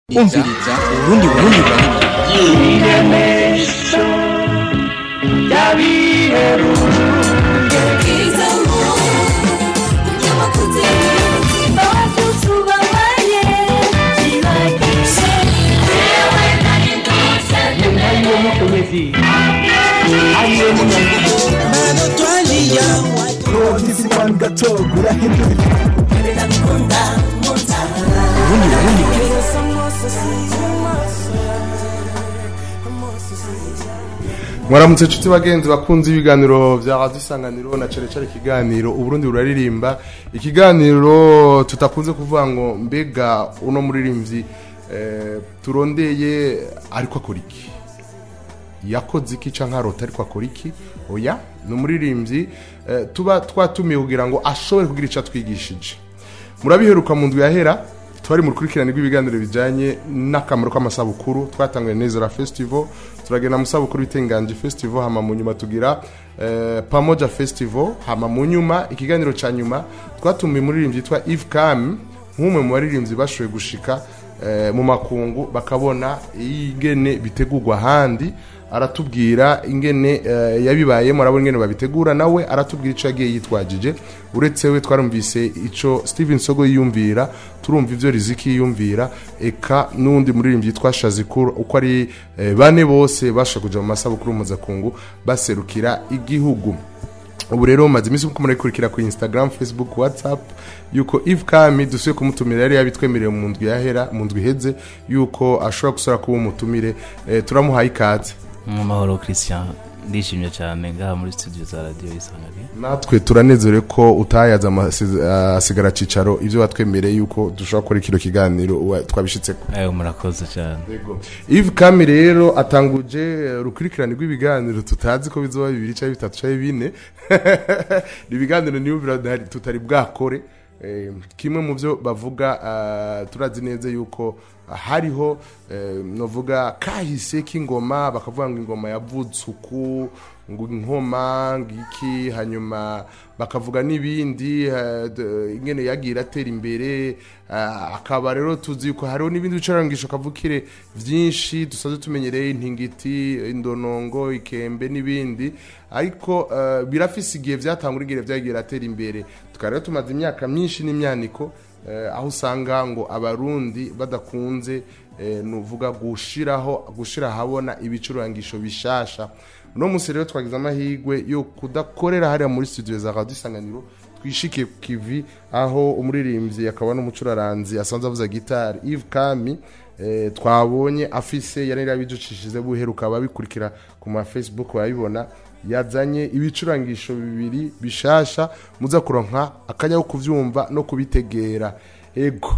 umviriza urundi burundi burundi urundi burundi burundi mwaramutse nshuti bagenzi bakunze ibiganiro bya radiyo isanganiro na cane cane ikiganiro uburundi buraririmba ikiganiro tutakunze kuvuga ngo mbega uno muririmbyi eh, turondeye ariko akora iki yakoze iki canke arota ariko akora iki oya ni umuririmbyi eh, tuba twatumiye kugira ngo ashobore kugira ico atwigishije murabiheruka mu ndwi yahera twari mu rukurikirane rw'ibiganiro bijyanye n'akamaro k'amasabukuru twatanguye nezera festival turagenda mu sabukuru bitenganje festival hama mu nyuma tugira eh, pamoja festival hama mu nyuma ikiganiro cya nyuma twatumiye umuririmbyi yitwa Yves Kam nk'umwe mu baririmbyi bashoboye gushika eh, mu makungu bakabona ingene bitegurwa ahandi aratubwira ingene eh, yabibayemo arabona ingene babitegura nawe aratubwira ico yagiye yitwajije uretse we twarumvise ico Steven Sogo yiyumvira turumva ivyo Riziki yiyumvira eka n'undi muririmbyi yitwa Shazikuru uko ari eh, bane bose basha kuja mu masabukuru muzakungu baserukira igihugu ubu rero maze iminsi kuko murayikurikira ku Instagram Facebook WhatsApp yuko Yves Kami dusuye kumutumira yari yabitwemereye mu ndwi yahera mu ndwi iheze yuko ashobora gusora kuba umutumire eh, turamuhaye ikaze mu mahoro christian ndishimye cyane ngaha muri studio za radiyo isanganiro natwe turanezerewe ko utayaza amasi- asigara cicaro ivyo watwemereye yuko dushobora gukora kino kiganiro wa- twabishitseko ewe murakoze cyane Yves Kami rero atanguje eh, urukurikirane rw'ibiganiro tutazi ko bizoba bibiri cyangwa bitatu cyangwa bine ni ibiganiro niyumvira ntari- tutari bwakore Eh, kimwe mu byo bavuga ah, turazi neza yuko hariho eh, novuga kahise k'ingoma bakavuga ngo ingoma yavutse uku ngo inkoma ngiki hanyuma bakavuga n'ibindi eh, d- ingene yagira atera imbere ah, akaba rero tuzi yuko hariho n'ibindi bicarangisho kavukire byinshi dusanzwe tumenyereye intingiti indonongo ikembe n'ibindi ariko eh, birafise igihe vyatangura igihe vyagiye atera imbere tukaba rero tumaze imyaka myinshi n'imyaniko eh, aho usanga ngo abarundi badakunze eh, nuvuga gushiraho gushira ahabona ibicurangisho bishasha uno munsi rero twagize amahirwe yo kudakorera hariya muri studio za radio isanganiro twishikiye ku kivi aho umuririmbyi akaba n'umucuraranzi asanzwe avuza gitari Yves Kami eh, twabonye afise yari yabiducishije buheruka ababikurikira ku ma Facebook bayibona yazanye ibicurangisho bibiri bishasha muza kuronka akanya ko kuvyumva no kubitegera ego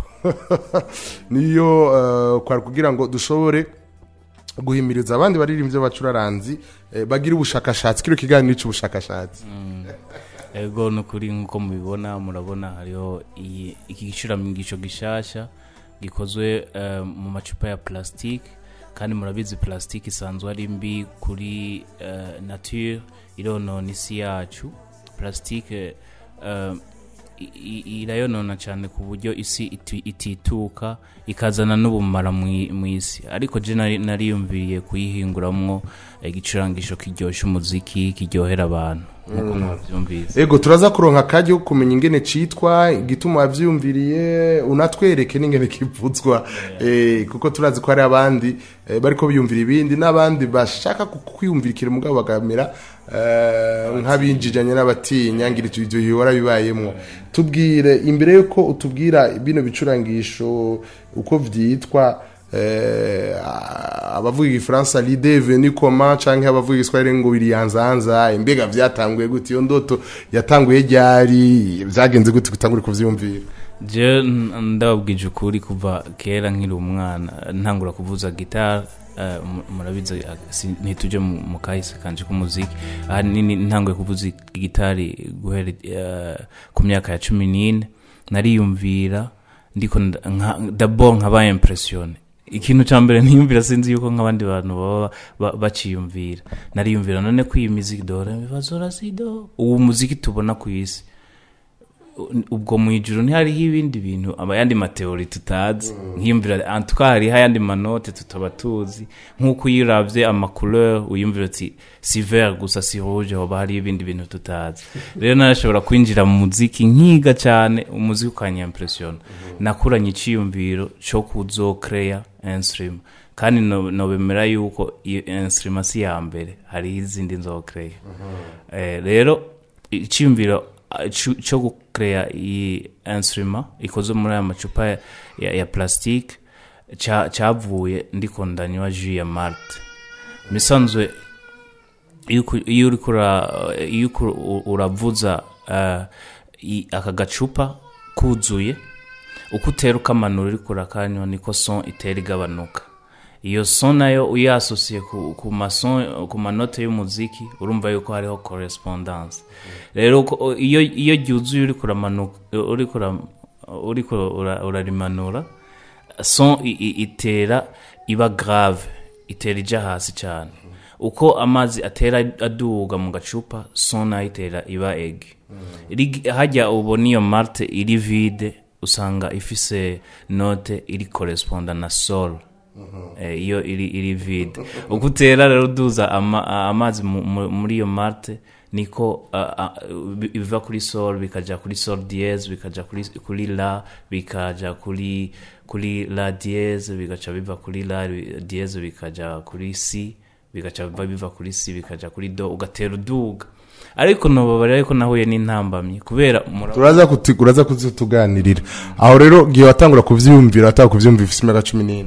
niyo eh, kwari kugira ngo dushobore guhimiriza abandi baririmbyi b'abacuraranzi eh, bagira ubushakashatsi kino kiganiro cy'ubushakashatsi ego ni ukuri nk'uko mubibona murabona hariho iyi- iki gicuramisho gishasha gikozwe eh, mu macupa ya plastique kandi murabizi plastique isanzwe ari mbi kuri eh, nature ironona isi yacu plastique eh, i- i- irayonona cyane ku buryo isi iti- itituka ikazana n'ubumara mu i- mu isi ariko je nari- nariyumviriye kuyihinguramwo igicurangisho kiryoshya umuziki kiryohera abantu nk'uko mwabyumvise ego turaza kuronka akajya ko kumenya ingene citwa igituma wavyumviriye unatwereke n'ingene kivuzwa eh, kuko turazi ko hari abandi eh, bariko biyumvira ibindi n'abandi bashaka kwiyumvirikira mugabo bagamera eh, nk'abinjijanye n'abatinya ngira ivyo bihora bibayemwo tubwire imbere yuko utubwira bino bicurangisho uko vyitwa eh, abavuga igifaransa lide veni koma canke abavuga igiswahili ngo biriyanzanza mbega vyatanguye gute iyo ndoto yatanguye ryari vyagenze gute gutangura kuvyumvira je n- ndababwije ukuri kuva kera nkiri umwana ntangura kuvuza gitari eh, mu- murabizi eh, si- ntituje mu mu kahise kanje k'umuziki ahanini ntanguye kuvuza gitari guhera eh, ku myaka ya cumi n'ine nariyumvira ndiko nda- nka- d'abord nkaba impressione ikintu cya mbere niyumvira sinzi yuko nk'abandi bantu baba ba- baciyumvira nariyumvira none ko iyi miziki dore bibazo rasido uwo muziki tubona ku isi ubwo mu ijuru ntihariho ibindi bintu abayandi mateori tutazi nkiyumvira antuka hariho ayandi manote tutaba tuzi nk'uko iyo uravye amacouleur uyumvira uti si vert gusa si rouge hoba hariho ibindi bintu tutazi rero narashobora kwinjira mu muziki nkiga cyane umuziki ukanyimpressiona nakuranye iciyumviro co kuzokreya instrument kandi no- nobemera yuko iyo instrument si ya mbere hariho izindi nzokreya Eh, rero icyumviro ah, cu- cyo gukereya iyi instrument ikozwe muri aya macupa ya, ya, ya plastique ca- cyavuye ndiko ndanywa jus ya marte misanzwe iyo uku- iyo uriko ura- iyo uku- u- uravuza ah, i- aka gacupa kuzuye uko utera ukamanura uriko urakanywa niko son itera igabanuka iyo son nayo uyasosiye ku, ku, mason, ku manote y'umuziki urumva yuko hariho correspondance rero uko- iyo iyo ryuzuye uriko uramanuka uriko ura- uriko ura- urarimanura son i- i- itera iba grave itera ija hasi cyane uko amazi atera aduga mu gacupa son nayo itera iba egi Iri- hajya ubona iyo marte iri vide usanga ifise note iri corresponda na sol Eh, iyo iri iri vide uko utera rero uduza ama- a- amazi mu- mu- muri iyo marte niko ah, ah, bi- biva kuri sol bikaja kuri sol diez bikaja kuri, kuri la bikaja kuri kuri la diez bigaca biva kuri la diez bikaja kuri si bigaca biva biva kuri si bikaja kuri do ugatera uduga ariko nobabara ariko nahuye n'intambamyi kubera murabona- turaza kuti uraza kuzituganirira aho rero gihe watangura kuvyiyumvira watanga kuvyumva ifise imyaka cumi n'ine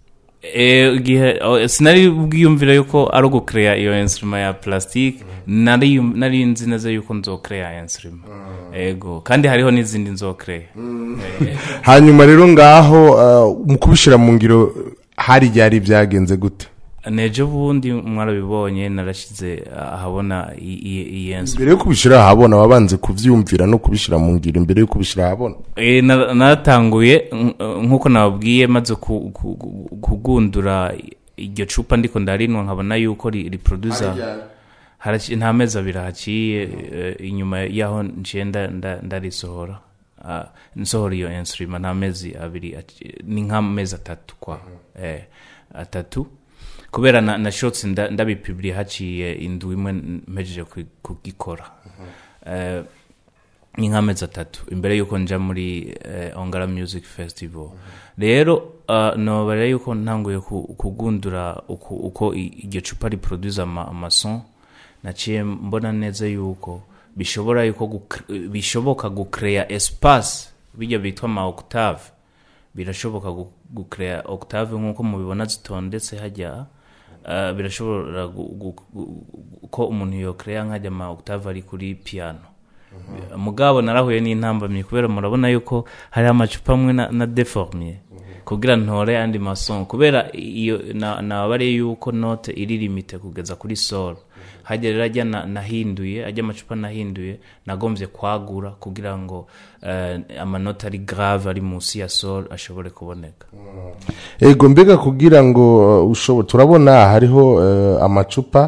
Eh, igihe oh, sinari bwiyumvira yuko ari ugukereya iyo instrument ya plastique nari yum- nari nzi neza yuko nzokereya instrument ego kandi hariho n'izindi nzokereya Eh, hanyuma rero ngaho uh, mu kubishira mu ngiro hari ryari byagenze gute nejo bundi mwarabibonye narashize ahabona i- i- iyi instrument mbere yo kubishira ahabona wabanze kuvyumvira no kubishira mu ngiro imbere yo kubishira ahabona Eh, na- naratanguye nk- nk'uko nababwiye maze ku- ku- ku- kugundura iryo cupa ndiko ndarinwa nkabona yuko ri- riproduza haraci- nta mezi abiri haciye eh, inyuma yaho nciye nda- nda- ndarisohora Ah, nsohora iyo instrument nta mezi abiri aci- ni nk'amezi atatu kwa eh, atatu kubera na- nashotse nda- ndabipibiriye haciye indwi imwe mpejeje ku- kugikora Eh, ni nk'amezi atatu imbere y'uko nja muri eh, ongara music festival rero uh, nobara yuko ntanguye ku- kugundura uko, uko i- iryo cupa riproduce ama, amason naciye mbona neza yuko bishobora yuko gukre- bishoboka gucrea espace bijya bitwa ama octave birashoboka gu- gucrea octave nk'uko mubibona zitondetse hajya uh, birashobora gu- gu- gu- ko umuntu yocrea nkajya ama octave ari kuri piano mugabo narahuye n'intambamyi kubera murabona yuko hari amacupa amwe na, na deformye kugira ntore andi mason kubera iyo na- nababariye yuko note iri limite kugeza kuri sol hajya rero ajya na- nahinduye ajya amacupa nahinduye nagombye kwagura kugira ngo eh, amanota ari grave ari munsi ya sol ashobore kuboneka ego mbega kugira ngo uh, ushobore turabona hariho uh, amacupa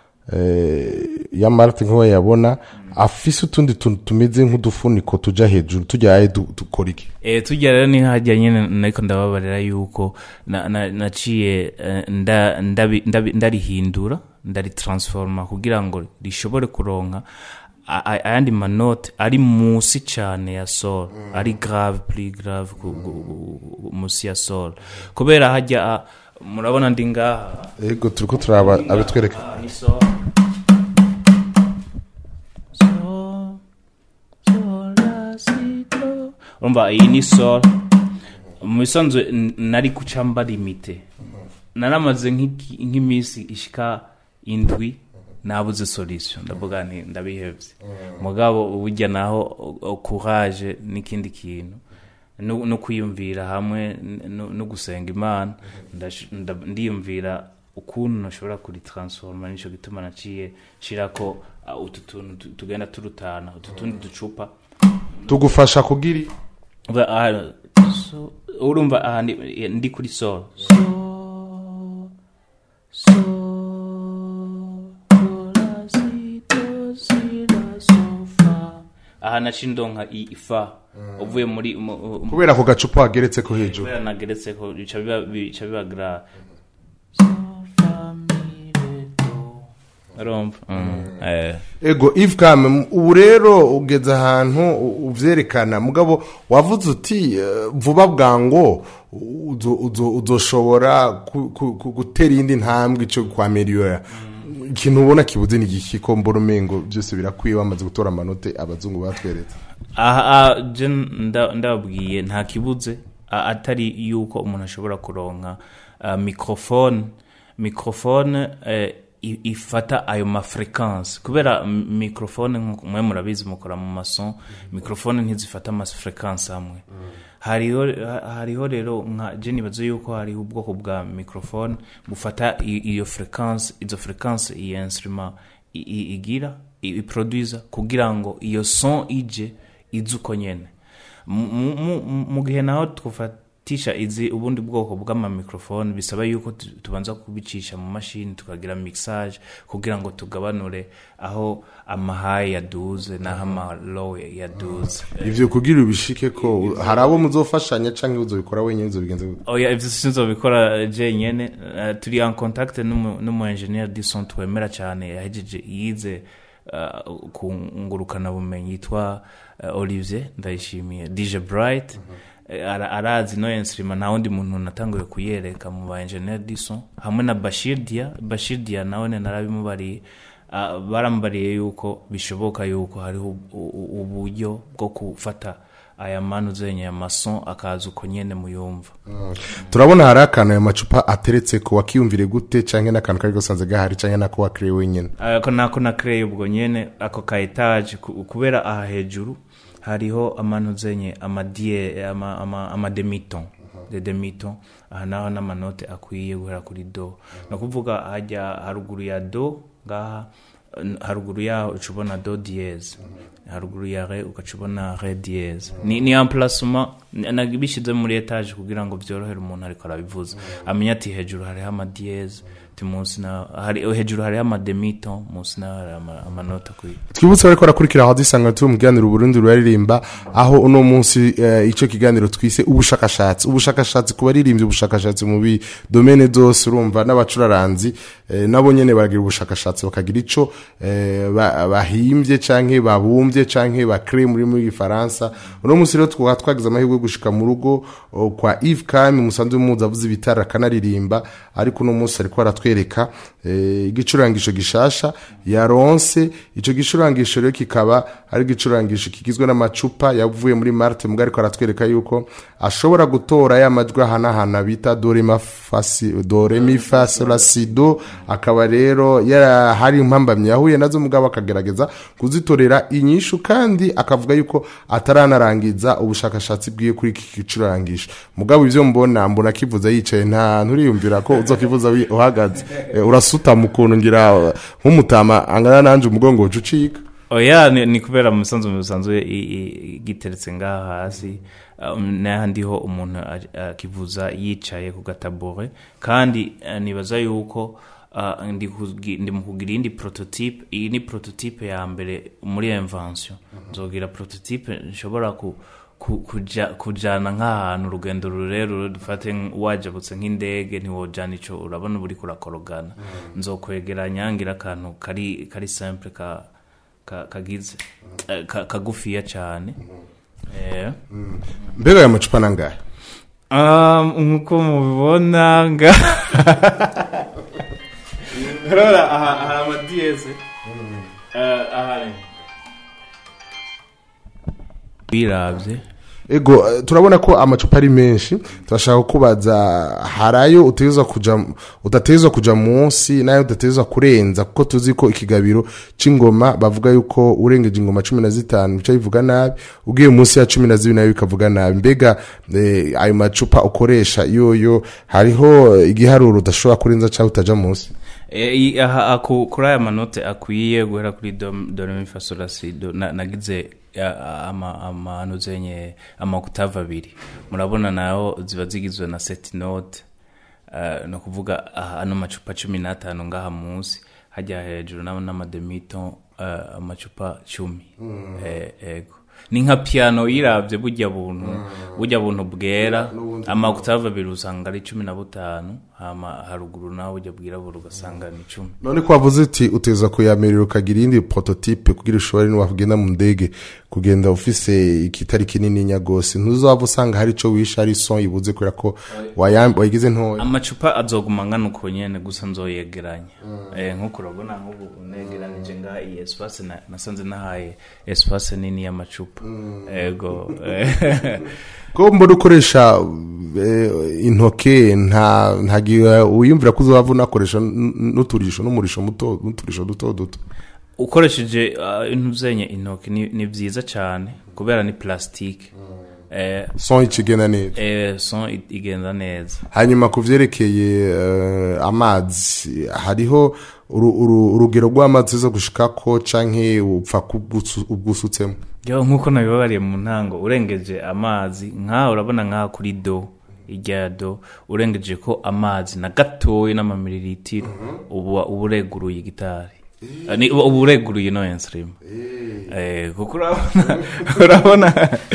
uh, ya marite nk'uwo yabona afise utundi tuntu tumeze nk'udufuniko tuja hejuru tujya ahe du- dukora iki e, tujya rero ni hajya nyine nariko ndababarira yuko na- na- naciye eh, nda- ndabi- ndabi- ndarihindura ndaritransforma kugira ngo rishobore kuronka a- a- ayandi manote ari musi cyane ya sol ari grave plus grave ku- ku- ku- musi ya sol kubera hajya ah, murabona ndi ngaha ego turiko turaba abitwereka Ah, ni sol sol sol la si do urumva iyi ni sol mu bisanzwe n- nari guca mba limite naramaze nk'iki- nk'iminsi ishika indwi nabuze solution ndavuga nti ndabihevye mugabo burya naho o- o- courage n'ikindi kintu no no kwiyumvira hamwe no- no gusenga imana ndash- nda- ndiyumvira ukuntu nashobora kuritransforma nico gituma naciye shirako ah, utu tuntu tu- tugenda turutana utu tundi ducupa tugufasha kugira i- Ba- ah, so- urumva aha ndi- ndi kuri sol so so do, la, si, do, si, la, so, fa. aha aha naciye ndonka i- ifa uvuye muri mu- mu- kubera ako gacupa wageretse ko hejuru kubera nageretse ko bica biba bica biba gra urumva Mm, eh. ego if kame ubu rero ugeze ahantu u- uvyerekana mugabo wavuze uti eh, vuba bwango uzo- uzo- uzoshobora ku- ku- ku- gutera iyindi ntambwe ico kwa meliyora ikintu ubona kibuze ni igiki ko mbona umengo byose birakwiye bamaze gutora amanote abazungu batweretse aha aha, je nda- ndababwiye nta kibuze a- atari yuko umuntu ashobora kuronka uh, microphone microphone eh, i- ifata ayo mafrequence kubera m- microphone nkuko mwe murabizi mukora mu mason microphone ntizifata amafrequence amwe hariho ha- hariho rero nka je nibaza yuko hariho ubwoko bwa microphone bufata i- iyo frequence izo frequence iyi instrument i- i- igira i- iproduza kugira ngo iyo son ije ize uko nyene Mu- mu- mu- mu gihe naho twafatisha izi ubundi bwoko bw'amamikrofone bisaba yuko tu- tubanza kubicisha mu mashini tukagira mixage kugira ngo tugabanure aho amahayi yaduze n'aho amalow yaduze ivyo kugira ubishike ko hari abo muzofashanya canke uzobikora wenyine uzobigenza gute oya ivyo sinzobikora jenyene uh, turi en contact n'umu n'umu engineer du son twemera cyane yahejeje yize uh, ku ngurukana bumenyi yitwa uh, Olivier ndayishimiye DJ Bright Eh, ara- arazi no instrument nta wundi muntu natanguye kuyereka mu ba engineer du son hamwe na Bashir Dia Bashir Dia nawe ne narabimubariye uh, barambariye yuko bishoboka yuko hariho u- u- uburyo bwo gufata aya manu zenye amason akaza uko nyene muyumva turabona hari akantu ayo macupa ateretse ko wakiyumvire gute canke n'akantu kari gasanze gahari canke nako wakiriye wenyine ako nako nakreye ubwo nyene ako ka etage ku- kubera aha hejuru hariho amanu zenye amadie ama, ama, ama demiton de demiton aha naho n'amanote akwiye guhera kuri do no kuvuga hajya haruguru ya do ngaha n- haruguru yaho uca ubona do diez haruguru ya re ugaca ubona re diez ni, ni emplacement nabishyize muri etage kugira ngo byorohere umuntu ariko arabivuza amenya ati hejuru hariho amadiyeze ati munsi na hari hejuru hariho amademito munsi naho hari ama- amanota akwiye twibutse bariko barakurikira aho dusanga turi mu kiganiro uburundi ruraririmba aho uno munsi eh, ico kiganiro twise ubushakashatsi ubushakashatsi ku baririmbyi ubushakashatsi mu bidomene zose urumva n'abacuraranzi eh, nabo nyene baragira ubushakashatsi bakagira ico eh, ba- bahimbye canke babumbye canke bakre muri muri gifaransa uno munsi rero twaba twagize amahirwe yo gushika mu rugo oh, kwa Yves Kami musanzwe muzi avuze ibitara akanaririmba ariko uno munsi ariko aratwereka eh, igicurangisho gishasha yaronse ico gicurangisho rero kikaba ari igicurangisho kigizwe n'amacupa yavuye muri Marte mugari ariko aratwereka yuko ashobora gutora ya majwi ahanahana bita do re ma fa si do re mi fa sol la si do akaba rero yara hari impambamye yahuye nazo mugabo akagerageza kuzitorera inyishu kandi akavuga yuko ataranarangiza ubushakashatsi bwiye kuri iki gicurangisho mugabo ivyo mbona mbona kivuza yicaye nta nturiyumvira ko uzokivuza wi- uhagaze Eh, urasutama ukuntu ngira eh, nk'umutama angana nanje umugongo woca ucika oya ni, ni kubera mu bisanzwe mu bisanzwe i- i- giteretse ngaha hasi um, n'ahandi ho umuntu a- akivuza yicaye ku gatabore kandi eh, nibaza yuko uh, ndi, kugi- ndi mu kugira iyindi prototype iyi ni prototype ya mbere muri invention nzogira prototype nshobora ku ku- kuja kujana nk'ahantu urugendo rurerure dufate nk- wajabutse nk'indege ntiwojana ico urabona uba uriko urakorogana nzokwegeranya ngira akantu kari kari simple ka ka- kagize eh, ka- kagufiya cyane Eh. mbega aya macupa nangahe Um, nkuko mubibona nga rora aha hari amadiyeze ahari birabye ego eh, turabona ko amacupa ari menshi turashaka kubaza harayo utegerezwa kuja udategerezwa kuja munsi nayo udategerezwa kurenza kuko tuzi ko ikigabiro c'ingoma bavuga yuko urengeje ingoma cumi na zitanu bica bivuga nabi ugiye munsi ya cumi na zibiri nayo bikavuga nabi mbega eh, ayo macupa ukoresha yoyo hariho igiharuro udashobora kurenza cyangwa utaja munsi Eh, i- aha aku- kuri aya manote akwiye guhera kuri do do re mi fa sol la si do na- nagize ya- ama amanu zenye amakutava abiri murabona nayo ziba zigizwe na set note uh, no kuvuga aha ano macupa cumi n'atanu ngaha munsi hajya hejuru nabo n'amademito uh, amacupa cumi eh, ego ni nka piano uyiravye burya buntu burya buntu bwera amaoctave abiri usanga ari cumi na butanu hama haruguru naho burya bwirabura ugasanga ni cumi none ko wavuze uti uteza kuyamerera ukagira iyindi prototype kugira ushobore niwakugenda mu ndege kugenda ufise ikitari kinininya gose ntuzaba usanga hari ico wishe ari son ibuze kubera ko wayam- wayigize ntoya amacupa azoguma angana uko nyene gusa nzoyegeranya eh, nk'uko urabona nk'ubu negeranije ngaha iyi espace na- nasanze nahaye espace nini y'amacupa ego eh, ko mbona ukoresha eh, intoke nta ntagira wiyumvira ko uzaba unakoresha n- n'uturisho n'umurisho muto n'uturisho duto duto ukoresheje uh, intuzenye intoki ni, ni vyiza cane kubera ni plastique eh, son ikigenda neza eh, son i- igenda neza hanyuma ku vyerekeye eh, amazi hariho uru- uru- urugero rw'amazi zo gushikako canke upfa kubwusu- ubwusutsemo yo nk'uko nabibabariye mu ntango urengeje amazi nk'aha urabona nk'aha kuri do irya do urengeje ko amazi na gatoya n'amamiliritiro uba uba ureguruye gitari Eh, ni- uba ureguruye no insulin eh kuko urabona urabona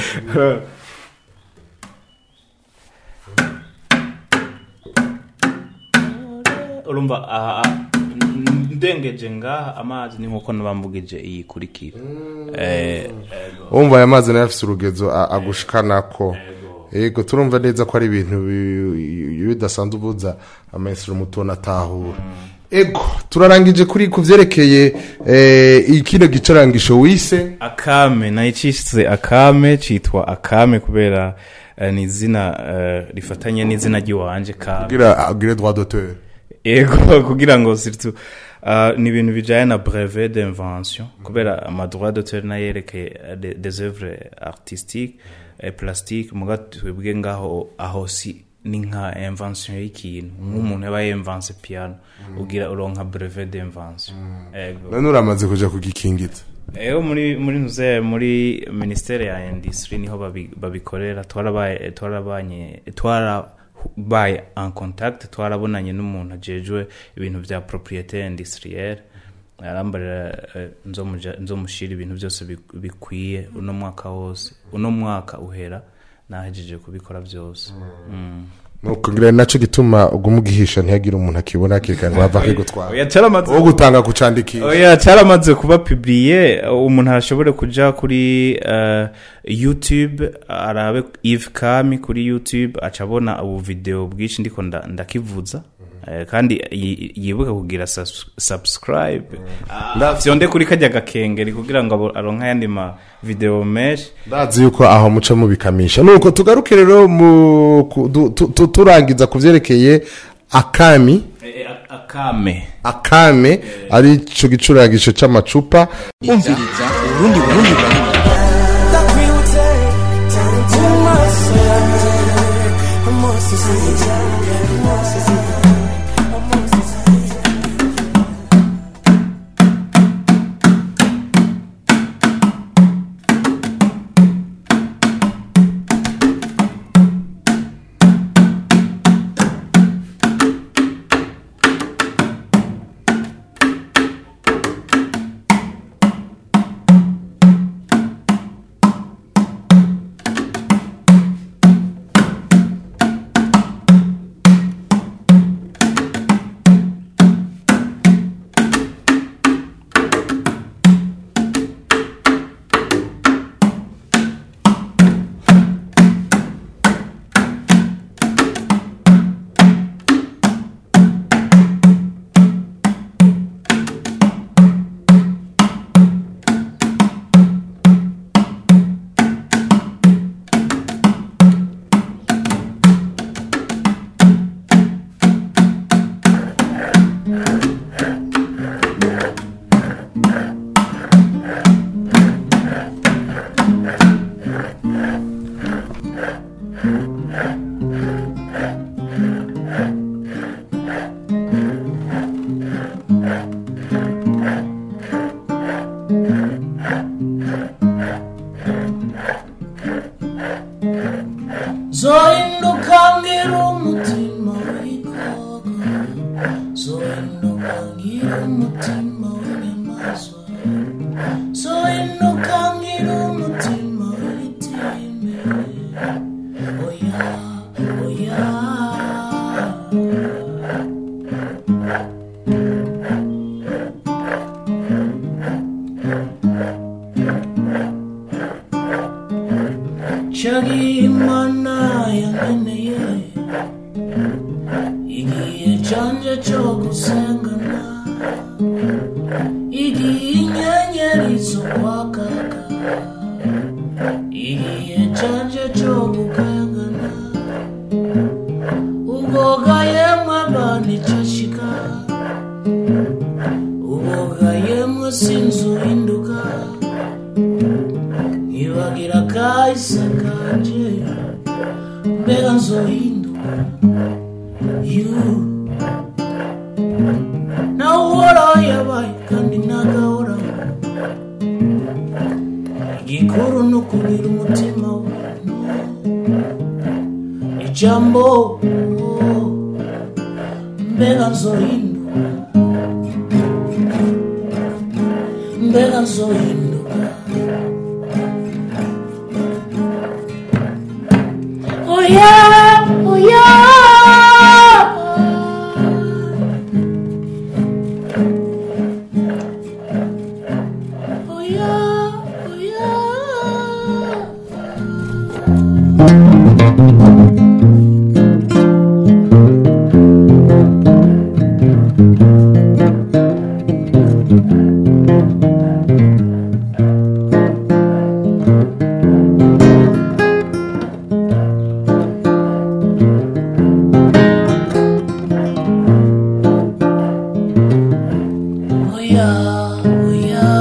urumva aha aha, ndengeje ngaha amazi ni nkuko nabambugije iyi kurikira eh wumva aya mazi nayo afise urugezo a- agushikanako yego turumva neza ko ari ibintu bi- bi- bidasanzwe ubuza amaesiro mutona atahura ego turarangije kuri ku vyerekeye eh, ikino gicarangisho wise akame nayicishije akame citwa akame kubera eh, ni izina eh, rifatanye n'izina ry'iwanje kame kugira agire droit d'auteur ego kugira ngo surtout uh, ni ibintu bijanye na brevet d'invention kubera amadroit d'auteur nayo yerekeye eh, de- des œuvres artistiques et plastiques muga twebwe ngaho aho si ni nka invention y'ikintu nk'umuntu yaba yemvanse piano ugira uronka brevet d'invention ego none uramaze kuja kugikingita Eo muri muri ntuze muri ministere ya industry niho babi- babikorera twarabaye twarabanye twarabaye en contact twarabonanye n'umuntu ajejwe ibintu vya propriété industrielle arambarira eh, nzomuja- nzomushira ibintu byose bi- bikwiye uno mwaka wose uno mwaka uhera nahejeje kubikora byose mm. nukugira naco gituma uguma ugihisha ntihagire umuntu akibona akirikana ngo hava akigutwara oya caramaze wo gutanga kucandikisha oya caramaze kuba publiye umuntu arashobore kuja kuri uh, youtube arabe eve kami kuri youtube aca abona ubu video bwinshi ndiko nda- ndakivuza Eh, kandi yi- yibuke kugira sus- subscribe Ah, vyonde kuri kajya gakengeri kugira ngo abo- aronke ayandi ma video menshi ndazi yuko aho muca mubikamisha nuko tugaruke rero mu ku- du- tu- tu- turangiza ku vyerekeye akami Eh, eh, akame akame ari ico gicurangisho c'amacupa umviriza urundi burundi burundi zohinduka ngira umutima w'ikoko zohinduka ngira umutima w'inyamaswa zohinduka ngira umutima igihe canje cyo gusengana igihe inyenyeri zo kwakaka igihe canje cyo gukangana ubwoga yemwe banicashika ubwoga yemwe sinzuhinduka nkibagira kahise kanje mbega nzohinduka you nawe uhoraho yabaye kandi ntagahora igikuru ni ukugira umutima w'umuntu ijambo mbega nzohinduka mbega nzohinduka oya oya oya oya oya oya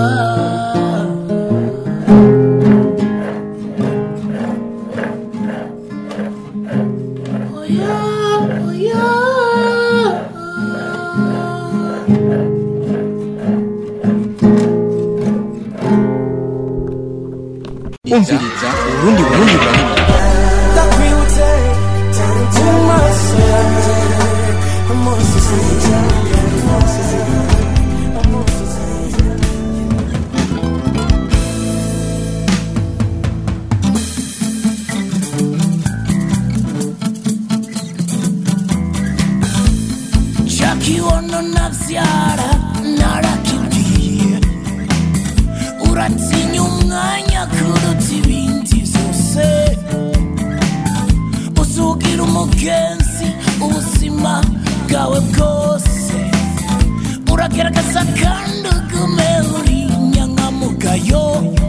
oya oya umviriza urundi burundi burundi chakiwono navyara narakibwiye uratinya umwanya kuruta ibindi vyose uzugira umugenzi ubuzima bwawe bwose uragerageza kandi ugume uri nyankamugayo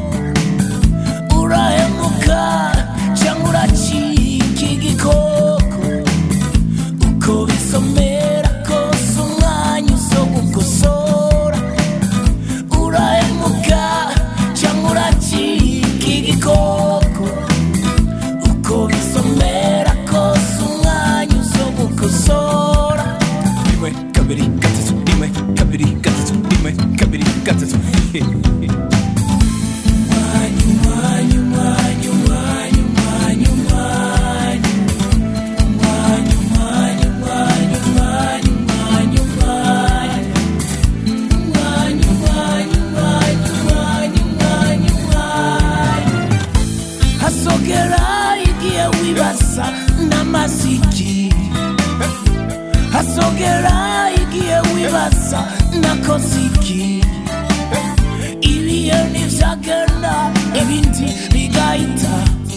urahemuka cyangwa uracika igikoko uko bisomera kose umwanya uzo gukosora urahemuka cyangwa uracika igikoko uko bisomera kose umwanya uzo gukosora rimwe kabiri gatatu rimwe kabiri gatatu rimwe kabiri gatatu hasogera igihe wibaza n'amaziki hasogera igihe wibaza nakoze iki ibihe ntibyagenda ibindi bigahita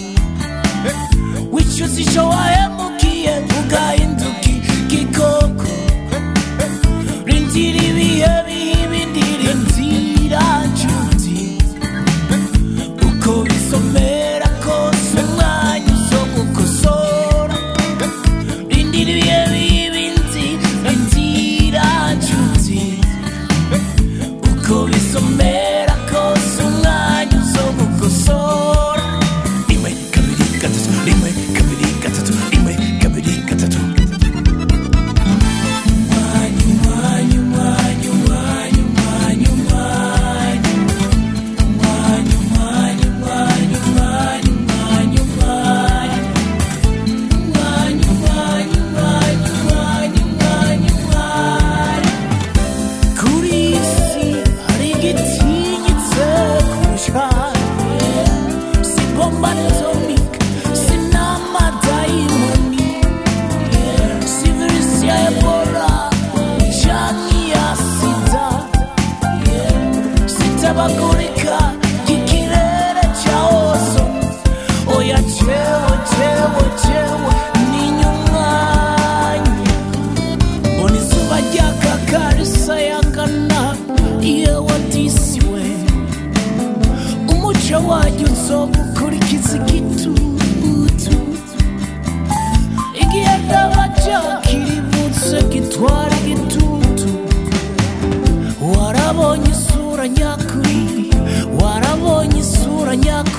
wicuza icyo wahemukiye ugahinduka igikoko rindira ibihe biha ibindi rindira nshuti uko bisomera kose umwanya uzo gukosora rindira ibihe bibindi rindira nshuti uko bisomera kose umwanya uzo gukosora rimwe kabiri gatatu rimwe kabiri gatatu rimwe kabiri gatatu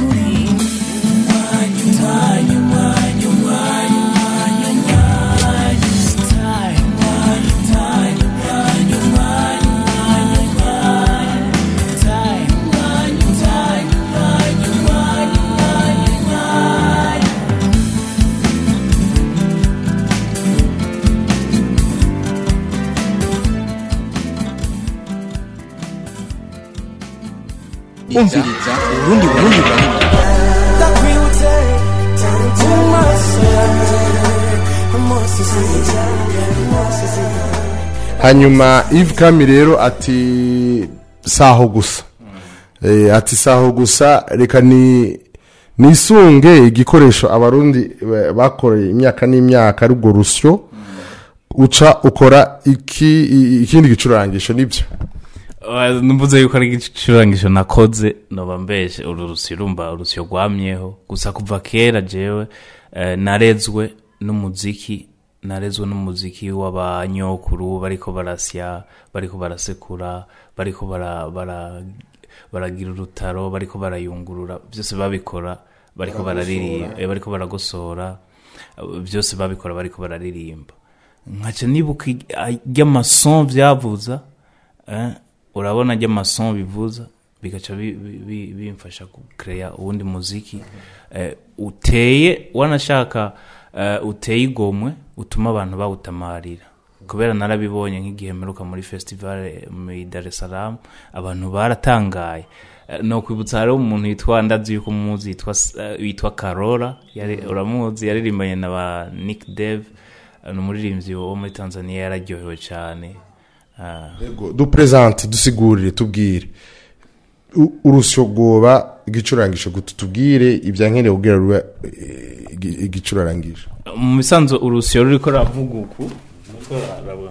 n'ukuri umwanya umwanya umwanya umwanya umwanya umwanya time umwanya time umwanya umwanya umwanya umwanya time umwanya time umwanya umwanya umwanya umwanya umviriza urundi burundi burundi ndakwibutse mu maso yanjye amaso yanjye hanyuma Yves Kami rero ati saho gusa Eh, ati saho gusa reka ni nisunge igikoresho abarundi ba- bakoreye imyaka n'imyaka ari urwo rusyo uca ukora iki i- ikindi gicurangisho nibyo numvuze yuko ari igicurangisho nakoze noba mbeshe uru rusyo urumva urusyo rwamyeho gusa kuva kera jewe eh, narezwe n'umuziki narezwe n'umuziki w'abanyokuru bariko barasya bariko barasekura bariko bara, bara, baragira urutaro bariko barayungurura byose babikora bariko bararirimba eh, bariko baragosora eh, byose babikora bariko bararirimba nkaca nibuka ry'amason vyavuza eh, urabona ry'amason bivuza bigaca bi- bi- bi- bimfasha kukereya uwundi muziki eh, uteye wanashaka eh, uteye igomwe utuma abantu bawutamarira kubera narabibonye nk'igihe mperuka muri festival eh, muri Dar es Salaam abantu baratangaye Eh, no kwibutsa hariho umuntu yitwa ndazi yuko muzi yitwa eh, yitwa Karora yari uramuzi yaririmbanye na ba Nick Dev ni umuririmbyi wo muri Tanzania yararyohewe cyane Ah, dupresente dusigurire tubwire U- urusyo rwoba igicurangisho gutu tubwire ibyankeneye kugira rube eh, igi- igicurangisho mu bisanzwe urusyo ruriko ravuga uku niko rurabona.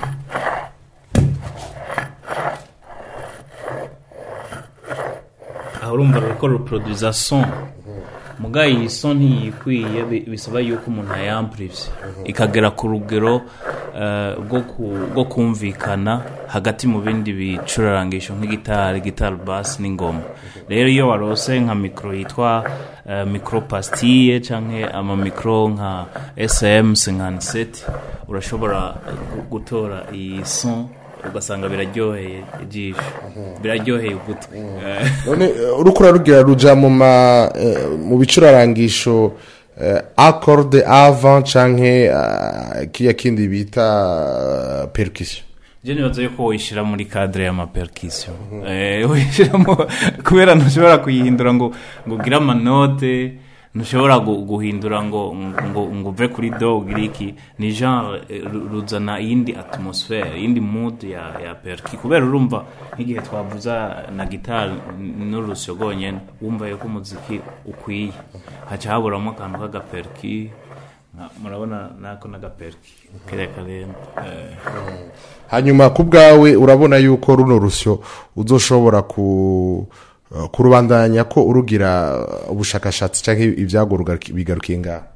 aho urumva ruriko ruproduza son muga iyi son ntiyikwiye bi- bisaba yuko umuntu ayamplivye ikagera ku rugero eh, rwo ku- rwo kumvikana hagati mu bindi bicurarangisho nk'igitari gitari bass n'ingoma rero iyo warose nka mikro yitwa eh, mikro pastille canke ama mikro nka sm 57 urashobora gu- gutora iyi son ugasanga biraryoheye ijisho biraryoheye ugutwi Eh, none eh, uriko urarugira ruja mu ma eh, mu bicurarangisho eh, acorde avant canke eh, kiya kindi bita eh, percussion je nibaza yuko woyishira muri cadre y'amapercussion eh woyishiramo kubera ntushobora kuyihindura ngo ngo ugire amanote ntushobora gu- guhindura ngo ngo ngo uve kuri do ugire iki ni genre eh, ru- ruzana iyindi atmosphere iyindi mood ya ya perki kubera urumva nk'igihe twavuza na gitari n'urusyo rwonyene wumva yuko umuziki ukwiye haca haburamo akantu k'agaperki nka- murabona nako n'agaperki kariya karemba eh. hanyuma ku bwawe urabona yuko runo rusyo uzoshobora ku eh, kurubandanya ko urugira ubushakashatsi canke ibyago rugaruki- bigarukiye ngaho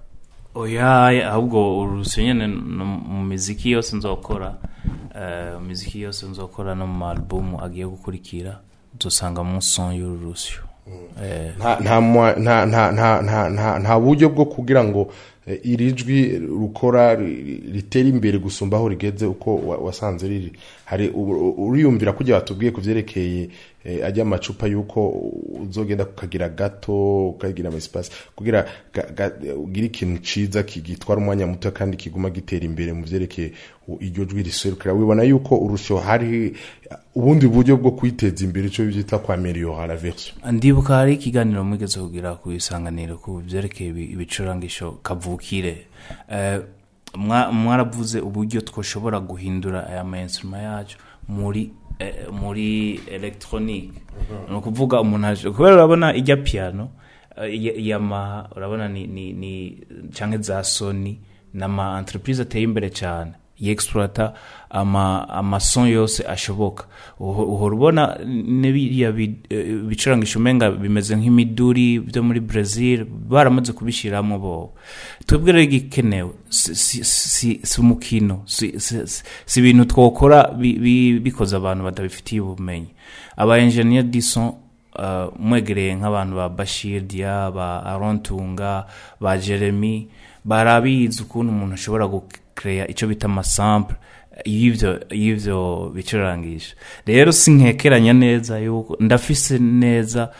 oya ahubwo urusyo nyene no mu miziki yose nzokora eh, mu miziki yose nzokora no mu albumu agiye gukurikira uzosanga mu son y'uru rusyo eh, nta nta mwa- nta nta nta nta nta nta buryo bwo kugira ngo eh, iri jwi rukora ri- ritere imbere gusumba aho rigeze uko wa- wasanze riri hari u- uriyumvira kujya batubwiye ku byerekeye eh, ajya amacupa yuko uzogenda kukagira gato ukagira amasipasi kugira ga- ga- ugire ikintu ciza kigitwara umwanya muto kandi kiguma gitera imbere mu byerekeye u- iryo jwi riserukira wibona yuko urusyo hari ubundi buryo bwo kwiteza imbere icyo byita kwa meliyora version ndibuka hari ikiganiro mwigeze kugira ku isanganiro ku byerekeye ibi- ibicurangisho kavukire Eh, mwa- mwaravuze uburyo twoshobora guhindura aya ma instrument yacu muri eh, muri electronique ni ukuvuga umuntu aje kubera urabona ijya piano eh, ya- yamaha urabona ni ni ni canke za sony n'ama entreprise ateye imbere cyane yexploita ama amason yose ashoboka Uho- uhora ubona n'ibiriya bi- eh, bicurangisho umenga bimeze nk'imiduri byo muri brazil baramaze kubishyiramo bo twebwe rero igikenewe si- si- si si umukino si si- si- si ibintu twokora bi- bi- bikoze abantu batabifitiye ubumenyi aba engineer du son uh, mwegereye nk'abantu ba bashir dia ba arontunga ba jeremy barabizi ukuntu umuntu ashobora gukereya icyo bita amasample y'ivyo y'ivyo bicurangisha rero sinkekeranya neza yuko ndafise neza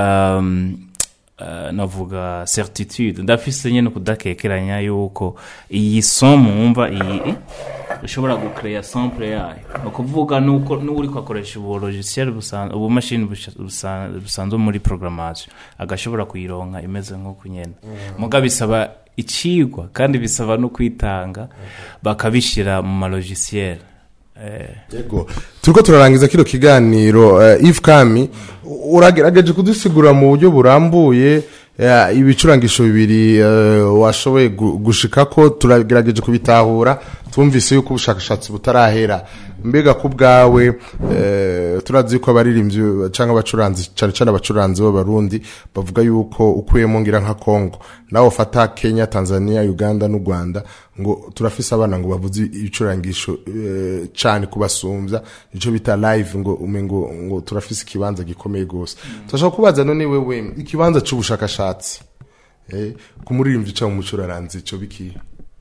um, uh, navuga certitude ndafise nyene kudakekeranya yuko iyi son mwumva iyi ushobora gukereya sample yayo ni ukuvuga nuko n'uri kwakoresha ubu logiciel busanzwe ubu mashini busha- busa- busanzwe muri programmation agashobora kuyironka imeze nk'uko nyene muga bisaba icigwa kandi bisaba no kwitanga bakabishira mu malogiciel eh, Yego. turiko turarangiza kino kiganiro uh, Yves Kami u- uragerageje kudusigura mu buryo burambuye eh, ibicurangisho bibiri eh, washoboye gu- gushikako turagerageje kubitahura twumvise yuko ubushakashatsi butarahera mbega ku bwawe eh, turazi yuko abaririmbyi cyangwa abacuranzi cyane cyane abacuranzi b'abarundi bavuga yuko ukuyemo ngira nka Kongo nawe ufata Kenya Tanzania Uganda n'u Rwanda ngo turafise abana ngo bavuze ibicurangisho eh, cyane kubasumbya nicyo bita live ngo umengo ngo turafise ikibanza gikomeye gose turashaka kubaza none wewe ikibanza c'ubushakashatsi eh, ku muririmbyi cyangwa umucuraranzi ico bikiye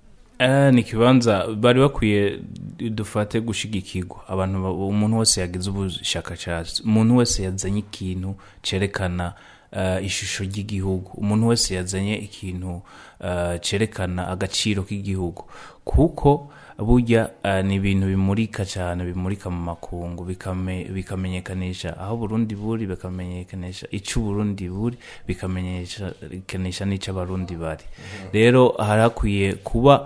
Eh, ni ikibanza bari bakwiye dufate gushigikirwa abantu ba- umuntu wese yagize ubushakashatsi umuntu wese yazanye ikintu cerekana eh, ishusho ry'igihugu umuntu wese yazanye ikintu eh, cerekana agaciro k'igihugu kuko burya eh, ni ibintu bimurika cyane bimurika mu makungu bikame- bikamenyekanisha aho burundi buri bikamenyekanisha icyo uburundi buri bikamenyekanisha n'icyo abarundi bari rero hari hakwiye kuba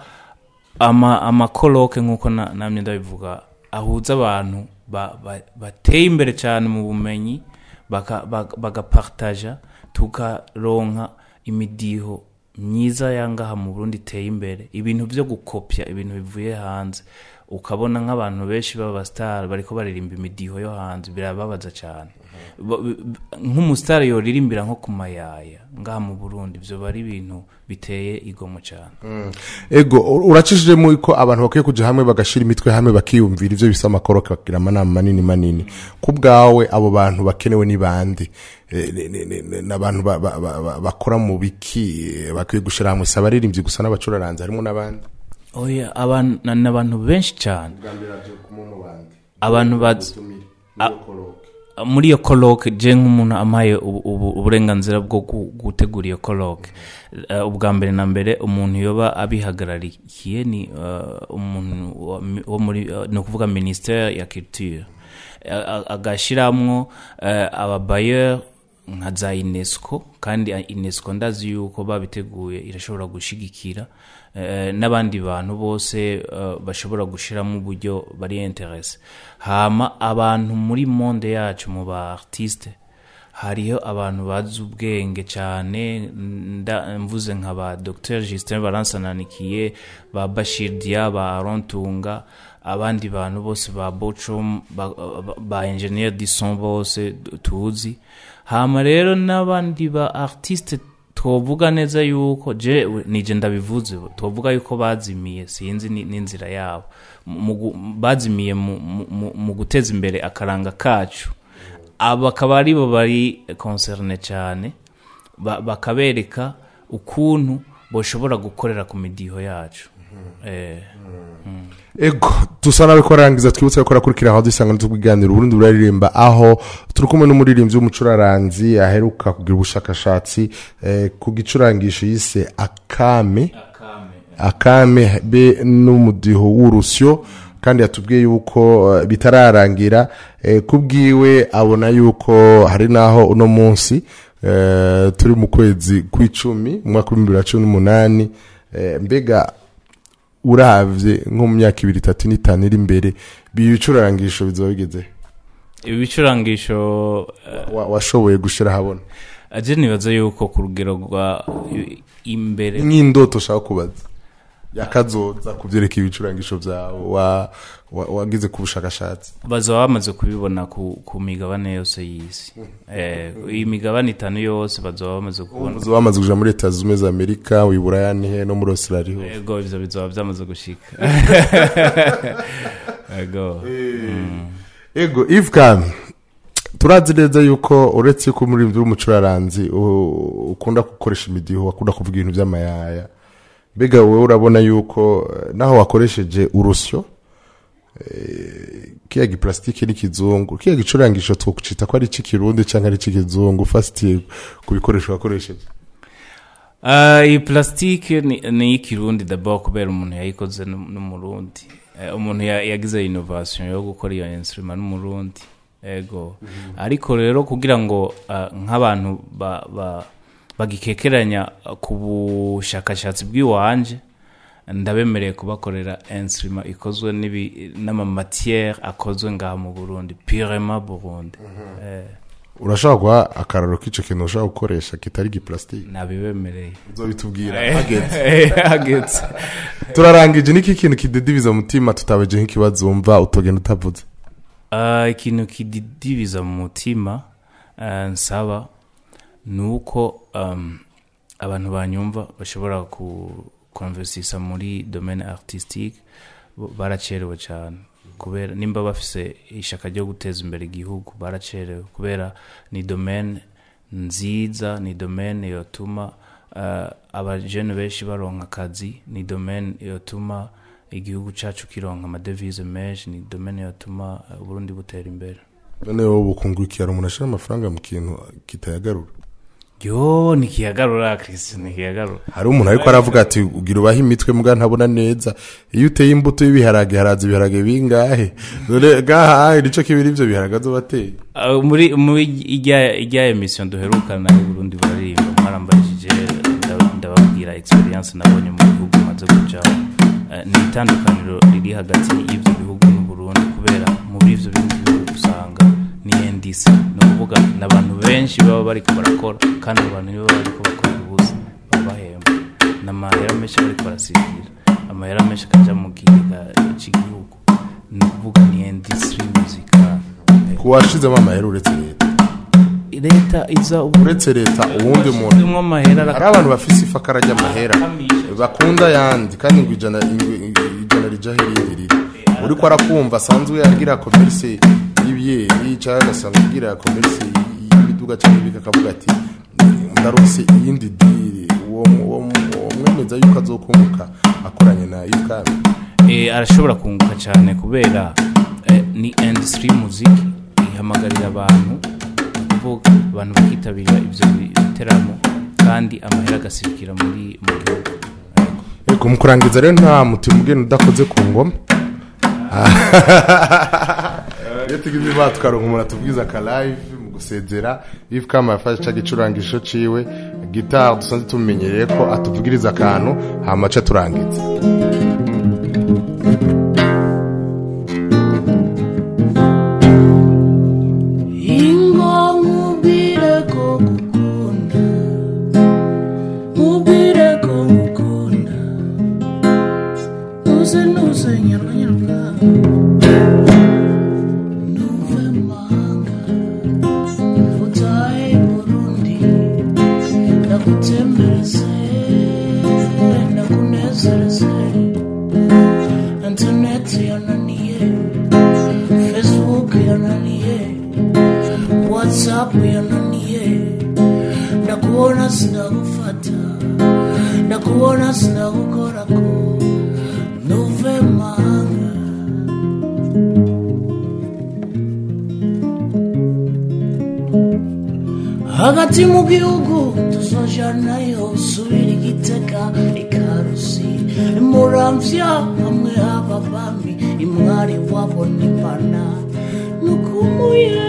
ama amakoroke nk'uko na- namye ndabivuga ahuza abantu ba- ba- bateye imbere cyane mu bumenyi baka- baka- bagapartaja tukaronka imidiho myiza yangaha mu burundi iteye imbere ibintu byo gukopya ibintu bivuye hanze ukabona nk'abantu benshi b'abasitari bariko baririmba imidiho yo hanze birababaza cyane Ba- b- b- nk'umusitari yoririmbira nko ku mayaya ngaha mu burundi byo bari ibintu biteye igomo cyane ego u- uracishijemo ko abantu bakwiye kuja hamwe bagashira imitwe hamwe bakiyumvira ivyo bisa amakoroke bakagira amanama manini manini ku bwawe abo bantu bakenewe ni bande Eh, ni- ni- ni- ni- n'abantu ba- ba- ba- ba- bakora mu biki eh, bakwiye gushira hamwe si abaririmbyi gusa n'abacuraranzi harimo n'abandi oya abantu ni abantu benshi cyane abantu bazi muri iyo koroke je nk'umuntu amaye ubu- ubu- uburenganzira bwo gu- gutegura iyo koroke Eh, ubwa mbere na mbere umuntu yoba abihagararikiye ni eh, umuntu wa- wo muri eh, ni ukuvuga ministere ya culture Eh, a- agashiramwo eh, ababayeri nka za unesco kandi unesco ndazi yuko babiteguye irashobora gushigikira eh, n'abandi bantu bose eh, bashobora gushiramo uburyo bari interese hama abantu muri monde yacu mu ba artiste hariho abantu bazi ubwenge cyane nda- mvuze nka ba dr justin baransananikiye ba bashir dia ba arontunga abandi bantu bose ba bocom ba, ba, ba engineer dison bose tuzi hama rero n'abandi ba artiste twovuga neza yuko je nije ndabivuze twovuga yuko bazimiye sinzi ni- n'inzira yabo Mu gu- bazimiye mu- mu- mu- mu guteza imbere akaranga kacu aba akaba aribo bari concerne cyane ba- bakabereka ukuntu boshobora gukorera ku midiho yacu eh, ego dusa nawe ko arangiza twibutse ko arakurikira aho dusanga tubwiganira uburundi buraririmba aho turi kumwe n'umuririmbyi w'umucuraranzi aheruka kugira ubushakashatsi eh, ku gicurangisho yise akame akame be n'umudiho w'urusyo kandi yatubwiye yuko eh, bitararangira eh, kubwiwe abona yuko hari n'aho uno munsi eh, turi mu kwezi kw'icumi mu mwaka w'ibihumbi bibiri na cumi n'umunani eh, mbega uravye nko mu myaka ibiri itatu n'itanu iri imbere bibicurangisho bizoba bigeze ibi bicurangisho eh, Wa- washoboye gushira habona aje nibaza yuko ku rugero rwa i- imbere nk'indoto ushaka kubaza yakazoza kuvyereka ibicurangisho vyawe wa- wa- wagize ku bushakashatsi bazaba bamaze kubibona ku, ku migabane yose y'isi eh, iyi migabane itanu yose bazaba bamaze kubona uzoba wamaze kuja muri leta zunze ubumwe za amerika wiburaya nihe no muri australia hose. ego ivyo bizoba byamaze gushika ego ego ivkan turazi neza yuko uretse yuko muri uri umucuraranzi u- ukunda gukoresha imidiho akunda kuvuga ibintu by'amayaya mbega wowe urabona yuko eh, naho wakoresheje urusyo eh, kiya giplastike n'ikizungu kiya gicurangisho twokucita ko ari ic'ikirundi canke ari ic'ikizungu ufatiye ku bikoresho wakoresheje Ah, iyi plastique ni ni iy'ikirundi d'abord kubera umuntu yayikoze n'um- n'umurundi Eh, umuntu ya- yagize innovation yo gukora iyo instrument n'umurundi ego ariko rero kugira ngo ah, nk'abantu ba- ba- bagikekeranya ku bushakashatsi bw'iwanje ndabemereye kubakorera instrument ikozwe n'ibi- n'amamatiere akozwe ngaha mu burundi purement burundi Eh, urashobora guha akararo k'ico kintu ushobora gukoresha kitari giplastike nabibemereye uzobitubwira hageze hageze turarangije niki kintu kidedibiza umutima tutabeje nk'ikibazo wumva utogenda utavuze Ah, ikintu kididibiza mu mutima ah, nsaba ni uko um, abantu banyumva bashobora kukonversisa muri domaine artistique bo- baracerewe cyane kubera nimba bafise ishaka ryo guteza imbere igihugu baracerewe kubera ni domaine nziza ni domaine yotuma uh, abajene benshi baronka akazi ni domaine yotuma igihugu cacu kironka amadevise menshi ni domaine yotuma uh, uburundi butera imbere none wowe bukungukira umuntu ashira amafaranga mu kintu kitayagarura yo nikiyagarura christian nikiyagarura hari umuntu ariko aravuga ati ugira ubahe imitwe mbwa ntabona neza iyo uteye imbuto y'ibiharage haraza ibiharage bingahe dore gahahe nico kibiri ivyo biharage azobateye Uh, muri muri ijya ijya emission duherukana i Burundi baririmba mwarambajije nda- ndababwira experience nabonye mu bihugu maze kuja uh, ni itandukaniro riri hagati y'ivyo bihugu n'u Burundi kubera muri ivyo bindi bihugu usanga ni NDC ni ukuvuga n'abantu benshi baba bariko barakora kandi abo bantu nibo bariko bakora ubusa baba bahemba n'amahera menshi bariko barasigira amahera menshi akaja mu kigega c'igihugu ni ukuvuga ni industry musical kuwashizemo amahera uretse leta leta iza ubu uretse leta uwundi muntu umwe amahera hari abantu bafise ifa karajya amahera bakunda yandi kandi ngo ijana ingwe- ijana rijaho irindi riri uriko arakumva asanzwe agira komerisi y'ibiyeri cyangwa agasanga agira komerisi y'ibiduga cyangwa ibika akavuga ati ndarose iyindi diri uwo uwo uwo mwemeza yuko azokunguka akoranye na yukami Eh, arashobora kunguka cyane kubera eh, ni industry music ihamagarira abantu ni ukuvuga abantu bakitabira ibyo bi- biteramo kandi amahera agasirikira muri mu gihugu Yego. Ego mu kurangiza rero nta mutima ugenda udakoze ku ngoma iyo tugize imana tukaronka umuntu atubwiza aka live mu gusezera if kama yafashe ca gicurangisho ciwe gitari dusanzwe tumenyereye ko atuvugiriza akantu hama aca turangiza ingo nkubwire ko ngukunda nkubwire ko ngukunda nuze nuze nyarwanyarwa nuve mahanga utahe burundi ndagutembereze ndakunezereze interineti yananiye facebook yananiye whatsapp yananiye ndakuona sinagufata ndakuona sinagukorako nuve mahanga hagati mu gihugu tuzojanayo subira igitega ikarusi muramvya hamwe haba bami imwari wabona impana nukumuye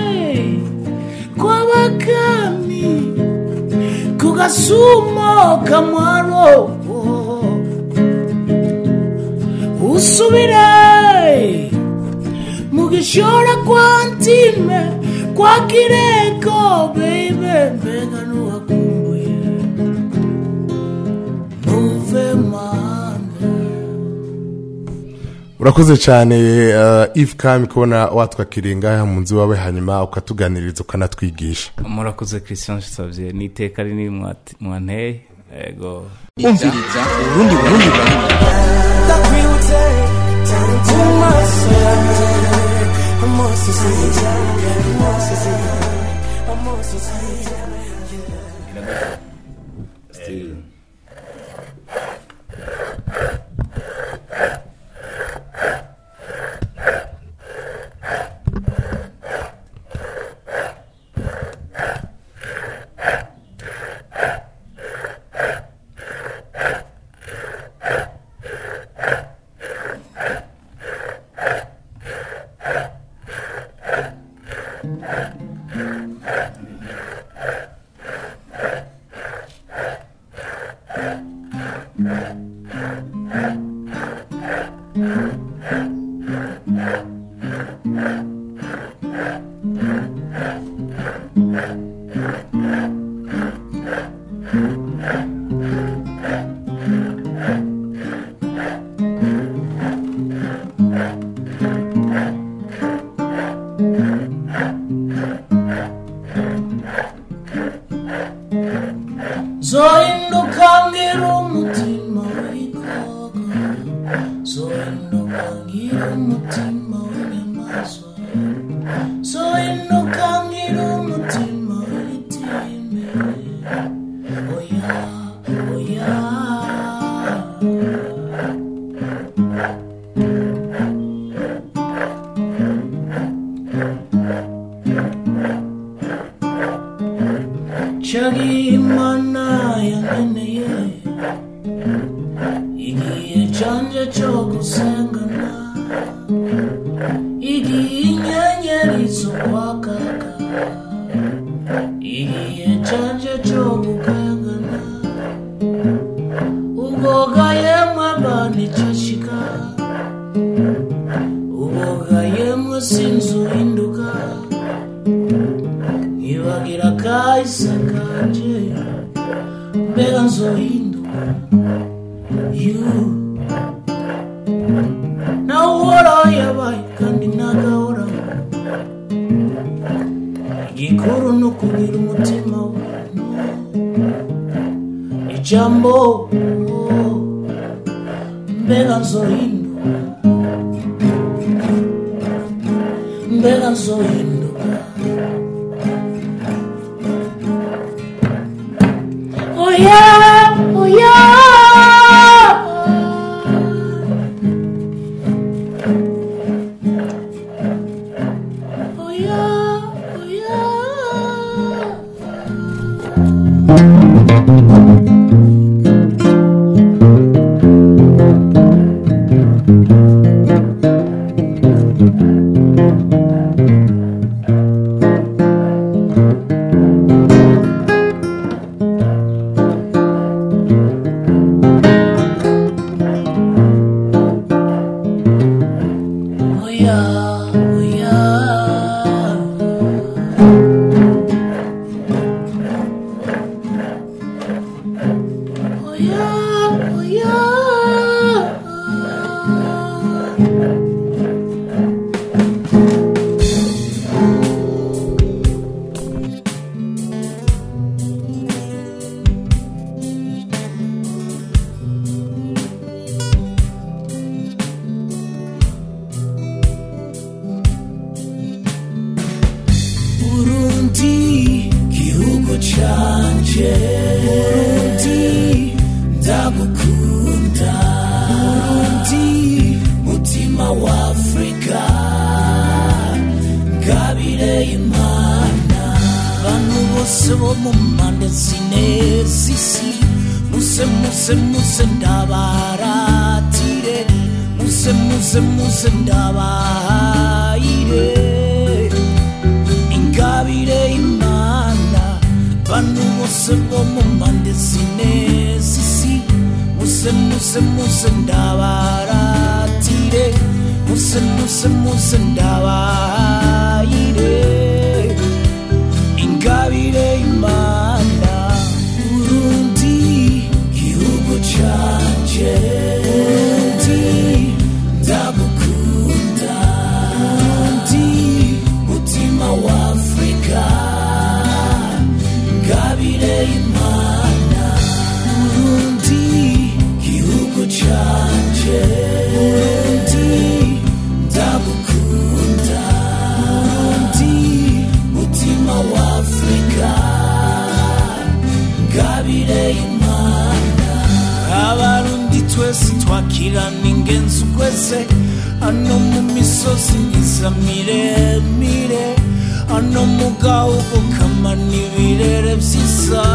kw'abakami ku gasumo kamwaro usubire mu gishora kwa ntime kwa kireko beibe mbega nuwakumbuye nuve mahanga urakoze cyane uh, if kami kubona watwakiriye ngaha mu nzu wawe hanyuma ukatuganiriza ukanatwigisha murakoze christian savye ni iteka rinini mwat- mwanteye ego umviriza urundi burundi burundi ndakwibutse mu maso yawe amaso zohinduka ngira umutima w'ikoga zohinduka ngira umutima w'inyamaswa zohinduka ngira umutima w'itime oya oya Chagimana yangeneye igihe canje cyo gusengana igihe inyenyeri zo kwakaga igihe canje cyo gukangana ubwoga yemwe banicashika ubwoga yemwe sinzi uhinduka nkibagira kahise kanje mbega nzohinduka you nawe uhoraho yabaye kandi ntagahoraho igikuru ni ukugira umutima w'umuntu ijambo oh, mbega nzohinduka mbega nzohinduka Oh yeah, oh yeah. Oh yeah, oh yeah. Oh yeah, oh yeah. Oh yeah, oh yeah. Burundi gihugu canje Burundi ndagukunda Burundi mutima wa Afrika ngabire imana bantu bose bo mu mpande zine z'isi muse muse muse ndabaratire muse muse muse ndabahayire ingabire imana bantu bose bo mu mpande zine z'isi muse muse muse ndabaratire muse muse muse ndabahayire ingabire imana urundi gihugu canje urundi ndagukunda urundi mutima wa afrika ngabire imana urundi gihugu canje urundi ndagukunda imisozi myiza miremire hano mu gahugu kamana ibirere byiza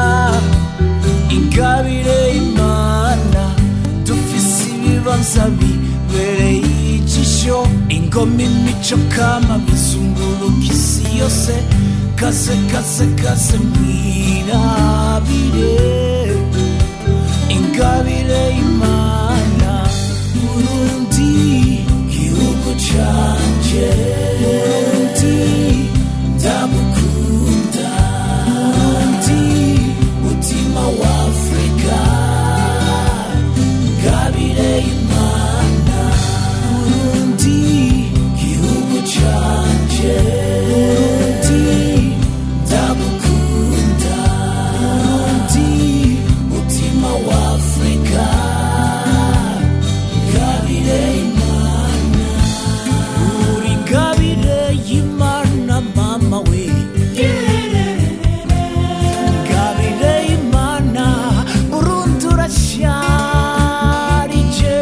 ingabire imana dufise ibibanza bibereye ijisho ingoma imico kama bizunguruka isi yose kaze kaze kaze mwirabire ingabire imana burundi gihugu canje burundi ndagukunda burundi mutima wa afurika ingabire imana burundi gihugu canje burundi ndagukunda burundi mutima wa afurika ingabire imana uri ingabire y'imana mama we ingabire y'imana burundu urasharije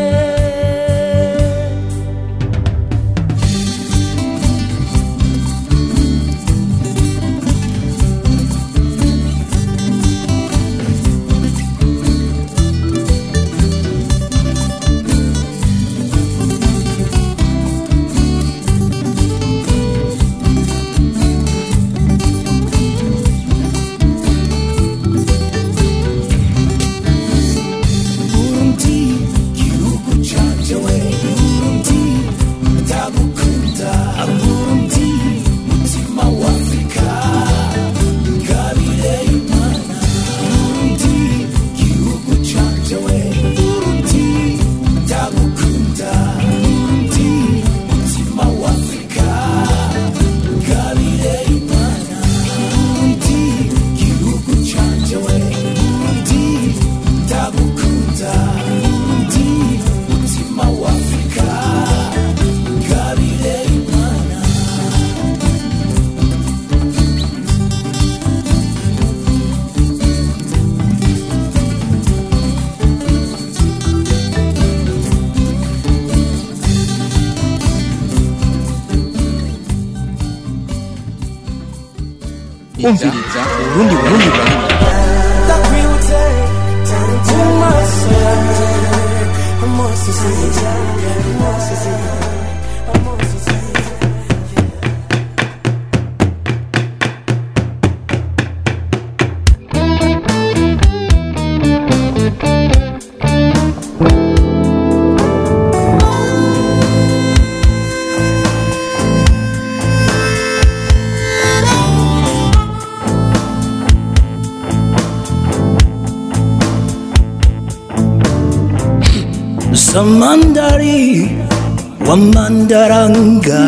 Burundi gihugu canje we Burundi ndagukunda Burundi mutima wa Afrika ngabire imana Burundi gihugu canje we Burundi ndagukunda Burundi mutima wa Afrika ngabire imana Burundi gihugu canje we Burundi ndagukunda Burundi mutima wa Afrika ngabire imana umviriza urundi burundi burundi ndakwibutse mu maso yanjye amosozi amosozi amosozi Samandari wa mandaranga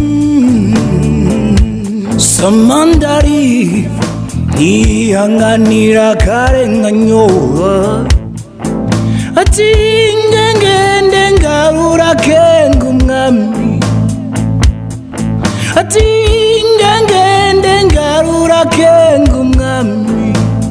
Samandari ntihanganira akarenganyo ati ngengende ngarura kenga umwami ati ngengende ngarura kenga umwami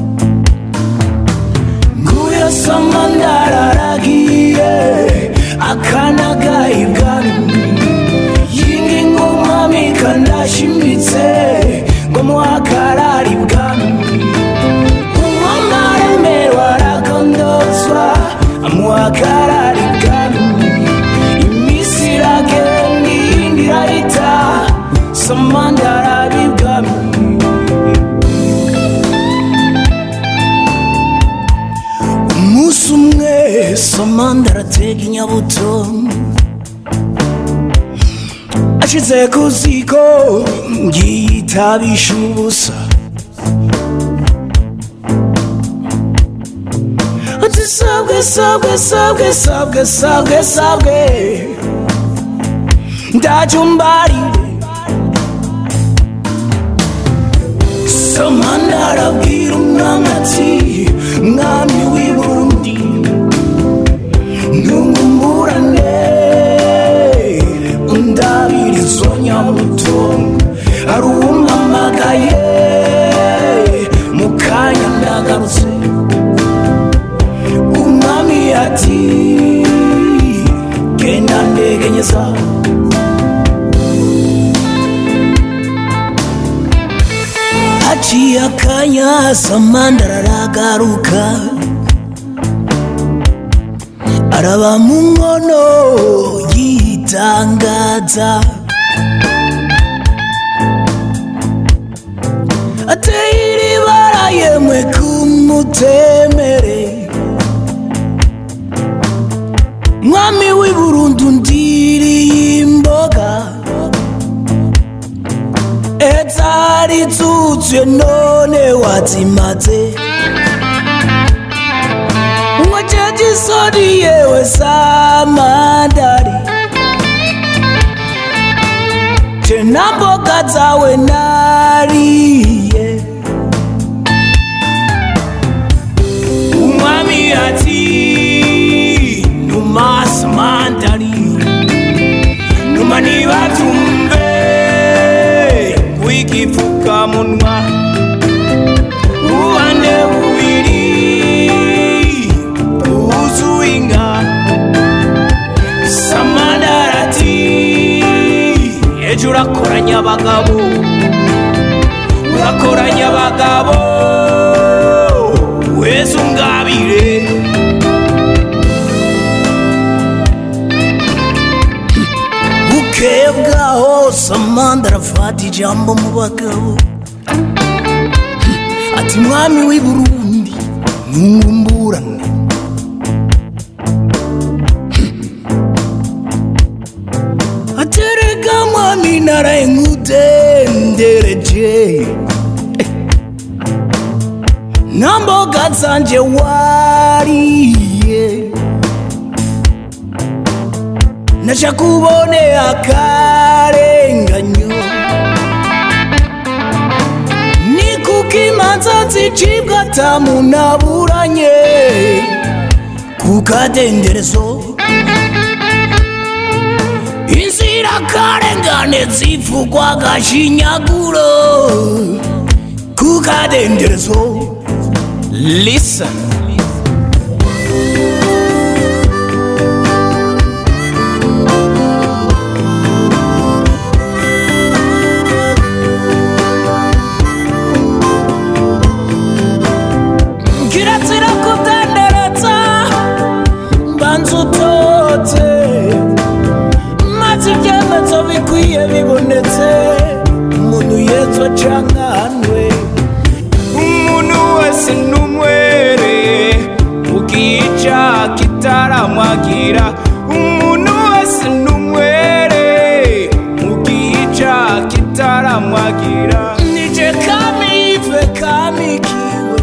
nguyo samandararagiye akanagaye ibwami yinga ingumwami kandashimitse ngo muhakarari ibwami umwami aremerwa arakondozwa amuhakarari ibwami imisi iragenda iyindi irahita samandarabi ibwami umunsi umwe samanda aratega inyabuto ashize ku ziko yitabisha ubusa ati sabwe sabwe sabwe sabwe sabwe sabwe ndajumbarire samanda arabwira umwami ati mwami w'i burundi ntungumburane undabira izo nyabuto hari uwumpamagaye mu kanya ndagarutse umwami ati genda ndegenyeza haciye akanya samanda aragaruka araba mu nkono yitangaza ateye iribara yemwe kumutemere mwami w'i burundu ndiriye imboga ezari zuzuye none wazimaze ngojeje isoni yewe samandari je na mboga zawe nariye umwami ati numa samandari numa nibatumbe w'igifukamunwa ubande bubiri bwuzuye inka samandarati ejo urakoranya abagabo urakoranya abagabo wese ungabire bukeye bwaho samanda arafata ijambo mu bagabo ati mwami w'i burundi ntumburane atereka mwami naraye nkudendereje na mboga zanje wariye naja kubone akarenganyo ni kuko imanza zicibwa atamunaburanye ku kadenderezo inzira karengane zivugwa agashinyaguro ku kadenderezo listen kirazira kudenderetsa mbanza utote maze ibyemezo bikwiye bibonetse umuntu yezwa cankanwe umuntu wese n'umwere ukica kitaramwagira umuntu wese n'umwere ukica kitaramwagira nije kamive kamikiwe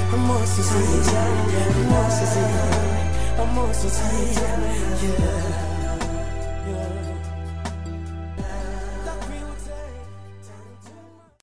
Yeah.